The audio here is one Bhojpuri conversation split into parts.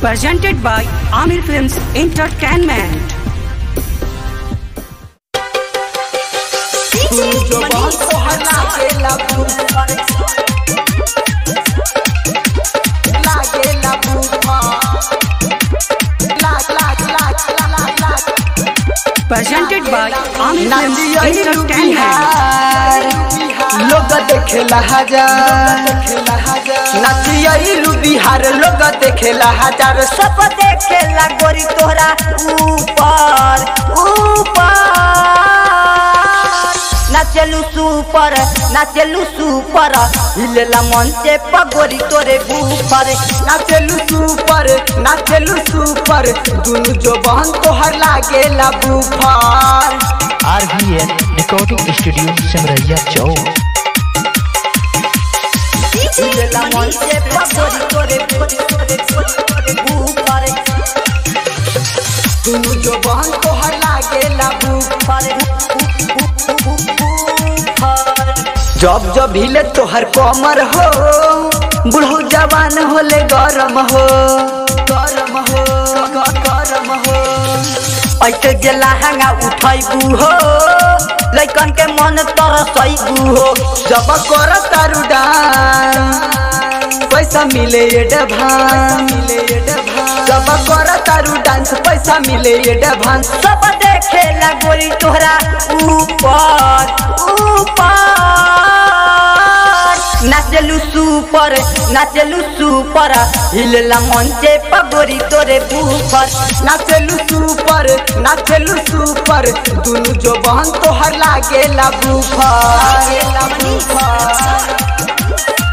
presented by Amir Films Entertainment. जो बहुत तोहर लागेला बुफर लागेला बुफर लाग लाग लाग लाग लाग Presented by Amir Films नाचिया Entertainment. लोग देखेला हजार नाचिया बिहार लोग देखेला हजार सब देखेला गोरी तोहरा ऊपर ऊपर नाचलू सुपर नाचलू सुपर हिलेला मन से पगोरी तोरे बुफर नाचलू सुपर नाचलू सुपर दुनु जो बहन तोहर लागेला बुफर आरवीएल रिकॉर्डिंग स्टूडियो सिमरैया चौक हिलेला मन से पगोरी तोरे तोरे तोरे बुफर दुनु जो बहन तोहर लागेला बुफर जब जब हिले तोहर कमर हो बुढ़ऊ जवान होले गरम हो गरम हो ग- गरम हो ऐसे जे लहंगा उठैबू हो लैकन के मन तरसैबू हो जब कर तारू डांस पैसा मिले एडभांस जब कर तारू डांस पैसा मिले एडभांस सब देखेला गोरी तोहरा ऊपर ऊपर नाचलू सुपर नाचलू सुपर हिलला मंचे पगोरी तोरे बुफर नाचलू सुपर नाचलू सुपर दुनु जो बहन तोहर लागेला बुफर लागेला बुफर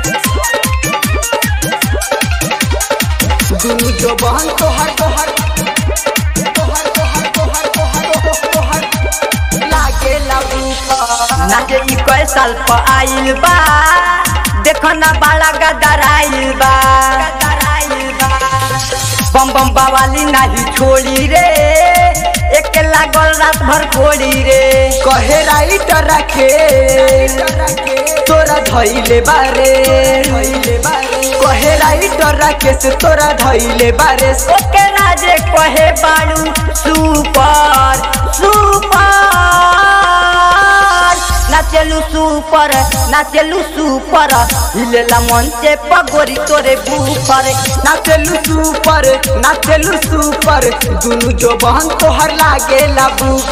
दुनु जो बहन तोहर तोहर तोहर तोहर तोहर तोहर तोहर लागेला बुफर नाचे ई कई साल प आइल बा देखो ना बाला गदर आइल बा बम बम बावाली नाही छोड़ी रे एक लागल रात भर कोड़ी रे कहे राइट रखे तोरा धैले बारे कहे राइट रखे से तोरा धैले बारे ओके राजे कहे बाड़ू सुपर सुपर नाचलू सुपर नाचलू सुपर हिलेला मन से पगोरी तोरे बुफर नाचलू सुपर नाचलू सुपर दुनु जो बहन तोहर लागेला बुफर